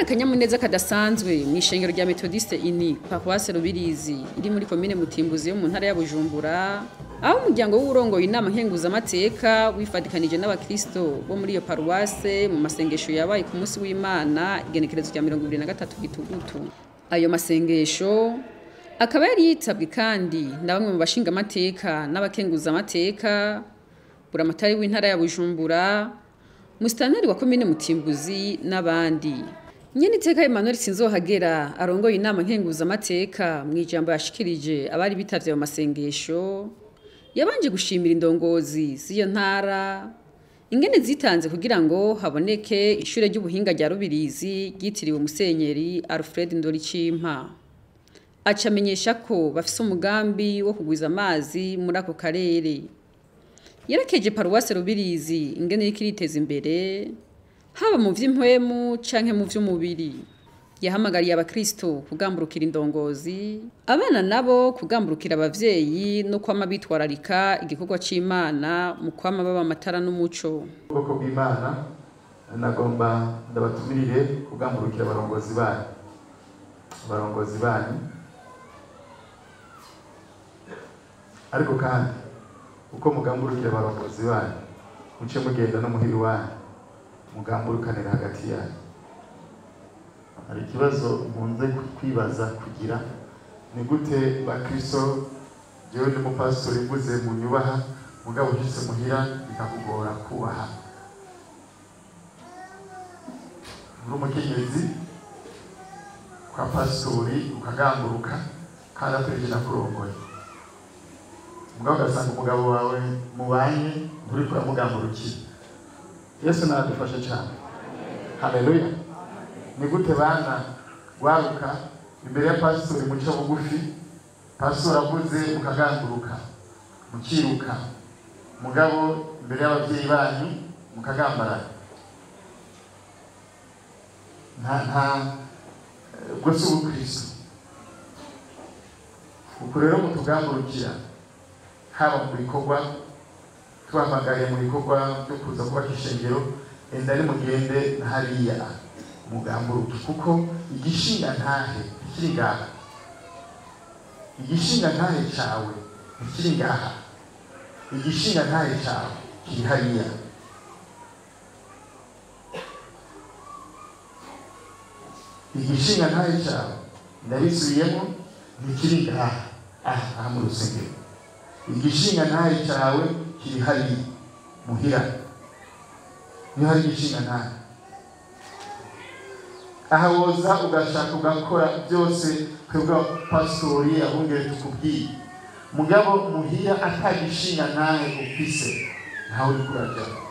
akanyamuneza kadasanzwe mu ishengero rya metodiste ini paruwase rubirizi iri muri komine mutimbuzi yo mu ntara ya bujumbura aho umuryango w'urongoye inama nkenguzamateka wifadikanije n'abakristo bo muri iyo paruwase mu masengesho yabaye ku munsi w'imana igenekerezo rya mirongo ibiri na gatatu gitugutu ayo masengesho akaba yari yitabwe kandi na bamwe mu bashingamateka n'abakenguzamateka buramatari w'intara ya bujumbura musitanteri wa komine mutimbuzi n'abandi nyene iteka Emmanuel Sinzohagera arongoye inama nkenguzamateka mu ijambo yashikirije abari bitavye mu masengesho yabanje gushimira indongozi z'iyo ntara ingene zitanze kugira ngo haboneke ishure ry'ubuhinga rya Rubirizi ryitiriwe Musenyeri Alfred Ndoricimpa aca amenyesha ko bafise umugambi wo kugwiza amazi muri ako karere yarakeje paruwase Rubirizi ingene iriko iriteza imbere haba mu vy'impwemu canke mu vy'umubiri yahamagariye abakristo kugamburukira indongozi abana nabo kugamburukira abavyeyi no kwama bitwararika igikorwa c'imana mu kwama baba amatara n'umuco ubwoko bw'imana nagomba ndabatumirire kugamburukira abarongozi banyu abarongozi banyu ariko kandi uko mugamburukira abarongozi banyu muce mugenda no muhira iwanyu mugamburukanira hagati yanyu hari ikibazo nkunze kwibaza kugira ni gute bakristo jewe ndi mupasitori mvuze mu nyubaha mugabo ushitse muhira bikakugora kubaha uri umukenyezi kwa pasitori ukagamburuka kandi aturije nakurongoye mugabo ugasanga umugabo wawe mubanye nturiko uramugamburukira yesu nadufashe cyane haleluya ni gute bana waruka imbere ya pasitori muca bugufi pasitori avuze mukaganguruka mukiruka mugabo imbere y'ababyeyi banyu mukagambarana nta nta ubwo si ubukristo uku rero mutugamburukira haba mu bikorwa tubahamagariye mu bikorwa byo kuza kubaka ishengero enda ni mugende na hariya mugamburuke kuko igishinga ntahe ntikiri ngaha igishinga ntahe cawe ntikiri ngaha igishinga ntahe cawe kiri hariya igishinga ntahe cawe ndabisubiyemo ntikiri ngaha aha aha mu rusengero igishinga ntahe cawe kiri hariya muhira niho hari igishinga ntahe aha woza ugashaka ugakora byose twebwe pasitori abungere tukubwiye mugabo muhira atagishinga ntahe ufise ntawe uri kurajya